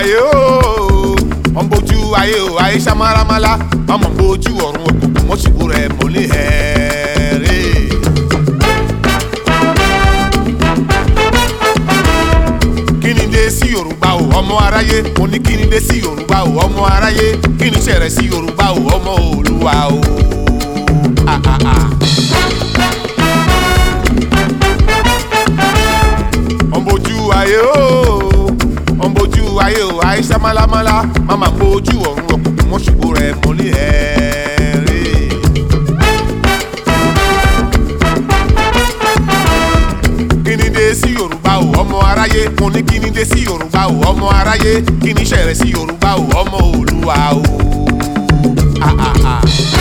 ayé o wọ́n bójú ayé o ayé samaramala ọmọ bójú ọ̀run òkùnkùn mọ́sibú rẹ̀ mọ́lẹ̀ hẹ́ẹ́rẹ́. kíni dé sí yorùbá o ọmọ aráyé mo ní kíni dé sí yorùbá o ọmọ aráyé kíni ṣẹ̀rẹ̀ sí yorùbá o ọmọ olúwa o. Ah, ah, ah. ọ̀nbójú ayé o ọ̀nbójú ayé o àìsàn málámálá máma bójú ọ̀run ọkùnkùn mọ́ṣùgbò rẹ̀ mọ́lẹ̀ ẹ̀ẹ́rẹ́. kíni dé sí yorùbá o ọmọ aráyé mo ní kíni dé sí yorùbá o ọmọ aráyé kíni ṣẹ̀rẹ̀ sí yorùbá o ọmọ olúwa o. Ah, ah, ah.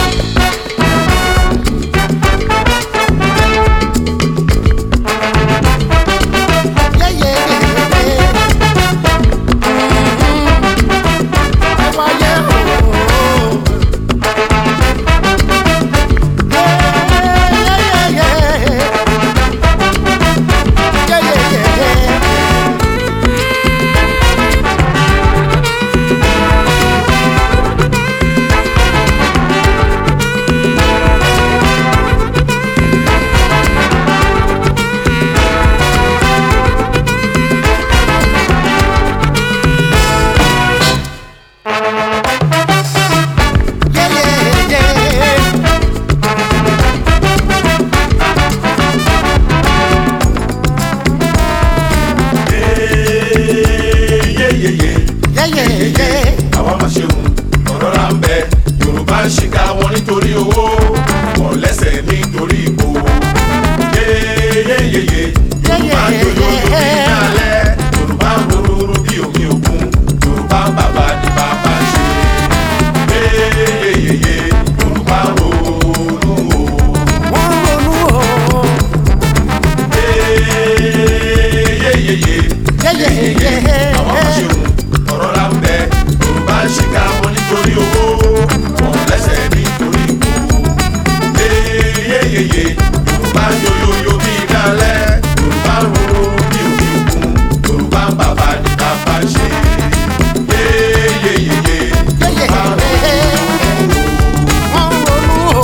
yeyeyeye àwa máa ṣeun ọ̀rọ̀ ra ń bẹ yorùbá ń ṣìkà wọn nítorí owó wọn lẹ́sẹ̀ nítorí ipò yeyeyeye yorùbá ń yòyò lórí ìdálẹ́ yorùbá ń rororo bí omi òkun yorùbá ń bàbá ní bàbá ṣe yeyeyeye yorùbá ń ronú o wọ́n ronú o. yeyeyeye yeyeyeye àwọn máa ṣeun ọ̀rọ̀ la ń bẹ yorùbá ń ṣìkà wọn nítorí owó wọn lẹ́sẹ̀ nítorí ipò yeyeyeye yorùbá ń yoyoyo bí ìdálẹ́ yorùbá ń rorò bí omi òkun yorùbá ń bàbá ní bàbá ṣe yeyeyeye yorùbá ń rorò. wọ́n ronú o.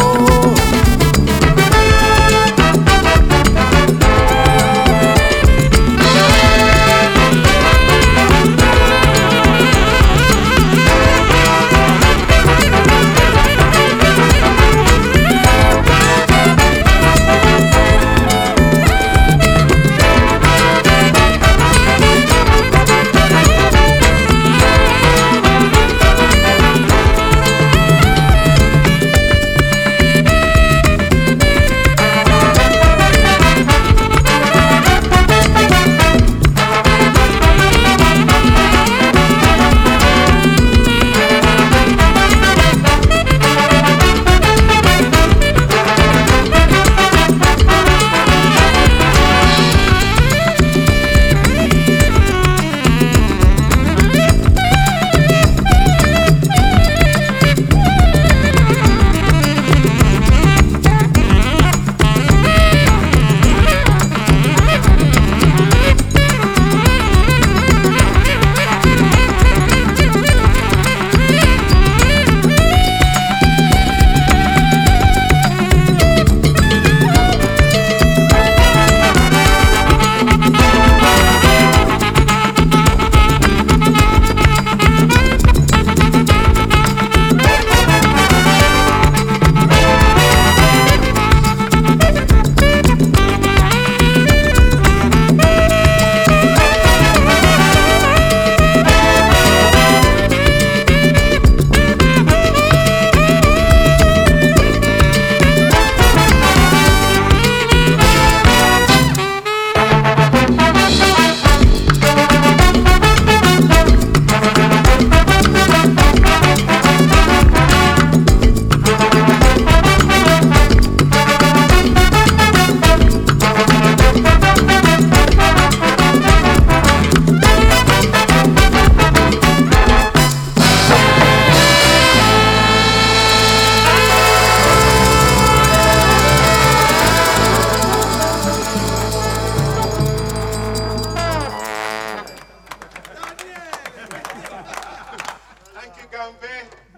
Frankie Gambe.